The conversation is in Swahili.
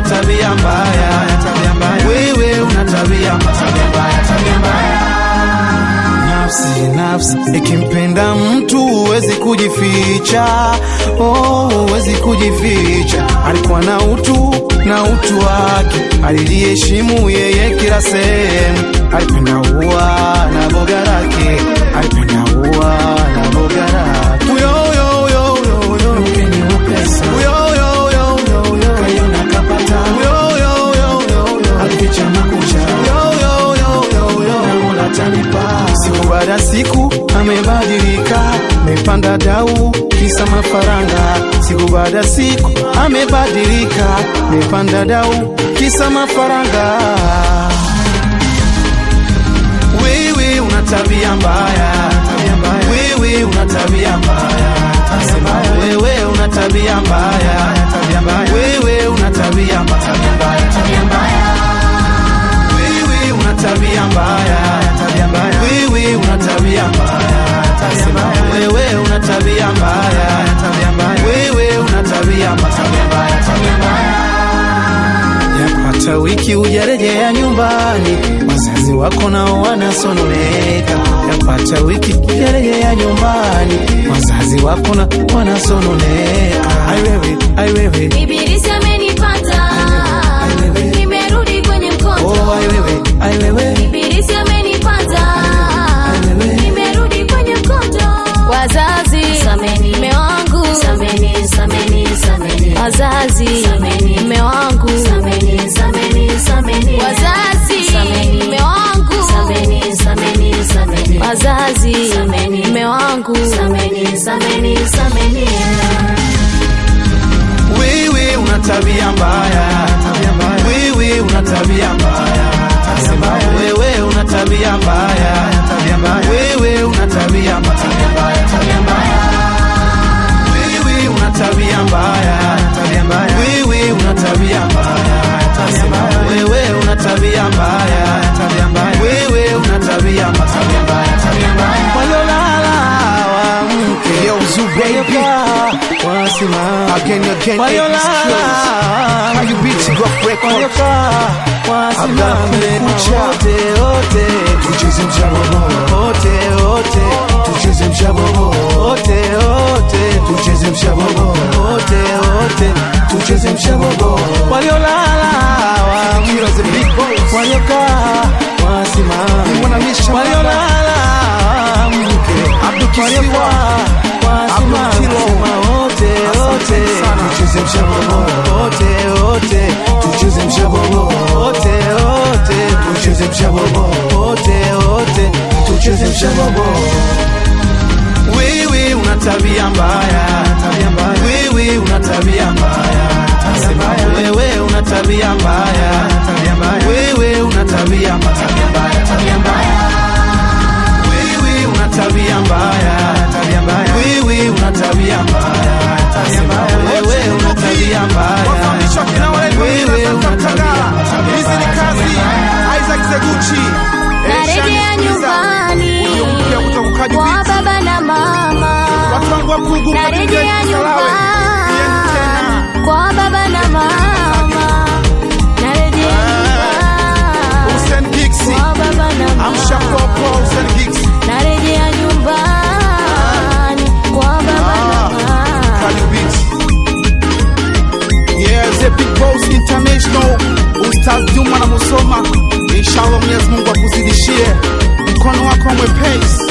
tabia mbaya, tabia mbaya. Wewe una tabia mbaya, tabia mbaya, tabia mbaya. Nafsi, nafsi ikimpenda mtu huwezi kujificha, oh, huwezi kujificha. Alikuwa na utu na utu wake, aliliheshimu yeye kila sehemu. Alipenda ua na boga lake, alipenda ua na boga lake. Uyo, uyo, uyo, uyo, uyo. Mkeni wa pesa. Uyo, uyo, uyo, uyo, uyo. Kaiona kapata. Uyo, uyo, uyo, uyo, uyo. Alificha makucha. Uyo, uyo, uyo, uyo, uyo. Na Mola atanipa. Siku baada ya siku amebadilika, amepanda dau kisa mafaranga. Siku baada ya siku amebadilika, amepanda dau kisa mafaranga. Wewe una tabia mbaya, tabia mbaya. Wewe una tabia mbaya, tabia mbaya. Wewe una tabia mbaya, tabia mbaya. Wewe una tabia mbaya, tabia mbaya, tabia mbaya. Wewe una tabia mbaya, tabia mbaya. Wewe una tabia mbaya, tabia mbaya. Wewe una tabia mbaya, tabia mbaya. Wewe una tabia mbaya, tabia mbaya, tabia mbaya. Yapata wiki hujarejea nyumbani, wazazi wako nao wanasononeka. Yapata wiki hujarejea nyumbani, wazazi wako na wanasononeka. Ai wewe, ai wewe, Ibilisi amenipata, nimerudi kwenye mkondo. oh ai wewe, ai wewe, Ibilisi amenipata, nimerudi kwenye mkondo. Wazazi, sameni mme wangu, sameni, sameni, sameni. Wazazi, sameni mme wangu, sameni, sameni, sameni. Wazazi, sameni mme wangu, sameni, sameni, sameni. Wazazi, sameni mme wangu, sameni, sameni, sameni. wewe una tabia mbaya, tabia mbaya. Wewe una tabia mbaya, tabia mbaya. Wewe una tabia mbaya, tabia mbaya. Wewe una tabia mbaya, tabia mbaya, tabia mbaya. Wewe una tabia mbaya, tabia mbaya. Wewe una tabia mbaya, tabia mbaya. Wewe una tabia mbaya, tabia mbaya. Wewe una tabia mbaya, tabia mbaya, tabia mbaya. Waliolala waamke, Yo, Zoo baby. wasimame. Again, again, Waliolala How you beat it, rough record. waliokaa wasimame Kucha. wote wote Tucheze mshabobo, wote wote tucheze mshabobo, wote wote tucheze mshabobo, wote wote tucheze mshabobo. waliolala Kira the big boss. waliokaa wasimame Wanamisha waliolala mke Abdul Kisiwa. waliokaa Abdul Kilo. wasimame wote wote Tucheze mshabobo, wote wote tucheze mshabobo, wote wote tucheze mshabobo, wote wote tucheze mshabobo. wewe una tabia mbaya tabia mbaya wewe una tabia mbaya tabia mbaya wewe una tabia mbaya tabia mbaya wewe una tabia mbaya tabia mbaya tabia mbaya wewe una tabia mbaya tabia mbaya wewe una tabia mbaya tabia mbaya wewe una tabia mbaya Wafundishwa kina wale wewe una tabia mbaya Hizi ni kazi Isaac Zeguchi. Narejea nyumbani Huyo mpya kutoka Kaji kwa Beats. baba na mama. Watu wangu wa Pugu, Narejea Kaji Salawe. Yeni tena. nyumbani kwa baba na mama. Narejea nyumbani Hussein Gixi. kwa baba na Amsha mama. Popo, Hussein Gixi. Narejea nyumbani kwa baba na mama. Kaji Beats. Yeah, the big boss international Ustaz Juma na Musoma, inshallah Mwenyezi Mungu akuzidishie mkono wako mwepesi